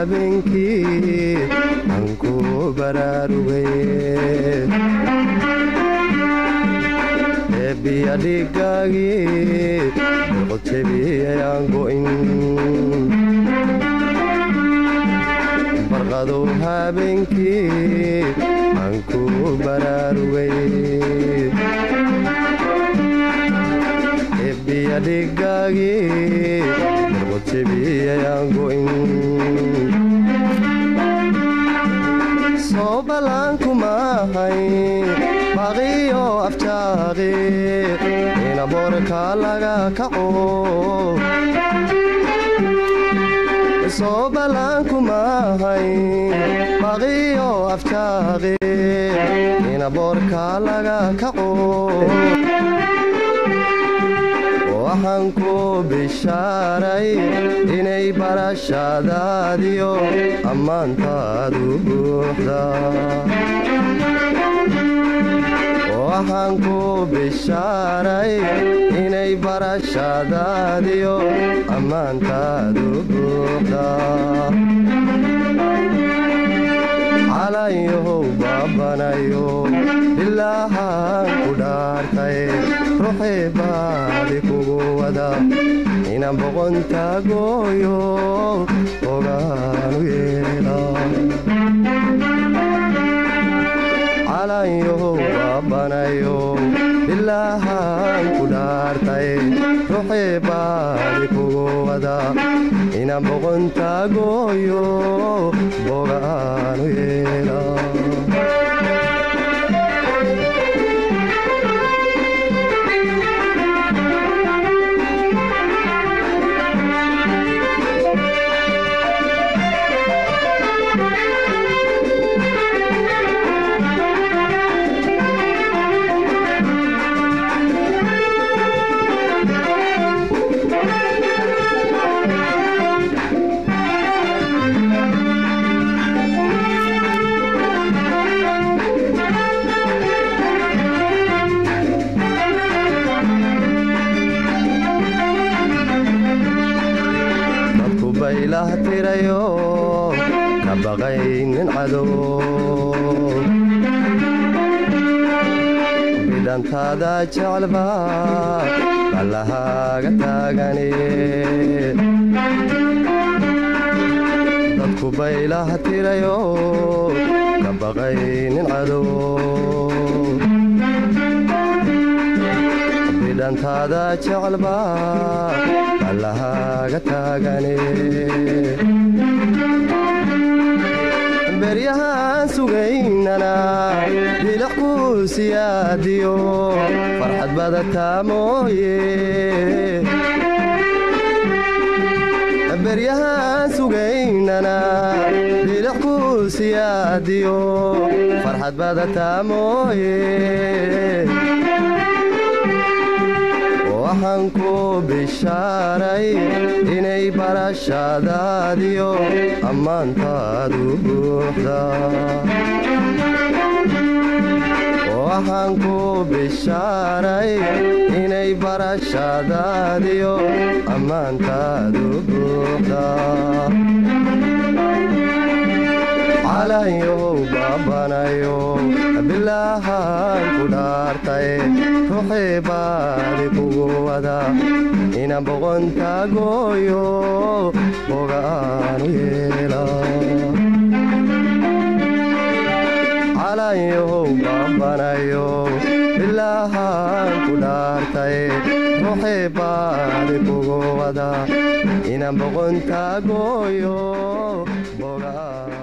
habeenkii aan ku baraarugay eebbiya dhigaagii boqodjebiyayaan go'in barqadow habeenkii aan ku baraarugay eebbiya dhigaagii boqodjebiyayaan go'in soo ballaankumaahay baqiyo afjaaqi ina boorka laga kaco soo ballaankumaahay baqiyo afjaaqi ina boorka laga kaco waxaan ku bishaaray inay barashadaadiyo ammaantaadu buuxda waxaan ku bishaaray inay barashadaadiyo ammaantaadu buuxda calanyahow baabanayo ilaahaan ku dhaartay ruuxii baadi kugu wada inaan boqontagooyo ogaanu yeela calanyahow baabanayo ilaahaan ku dhaartay ruuxii baadi kugu wada inaan boqontagooyo bogaanu yeela dadku baylah tirayo ka baqaynin cadow bidhantaada jeclba ballahaaga taagani dadku baylah tirayo ka baqaynin cadow bidhantaada jeclba ballahaaga taagani beryahaan sugaynana bilax ku siyaadiyo farxad badataa mooye beryahaan sugaynana bilax ku siyaadiyo farxad badataa mooye waxaan ku bishaaray inay barashadaadiyo ammaantaadu buuxda waxaan ku bishaaray inay barashadaadiyo ammaantaadu buuxda calanyahow baabanayo bilaahaan ku dhaartay ruuxii baadi kugu wada inaan boqontagooyo bogaanu yeela calanyahow baabanayo bilaahaan ku dhaartay ruuxii baadi kugu wada inaan boqontagooyo bogaan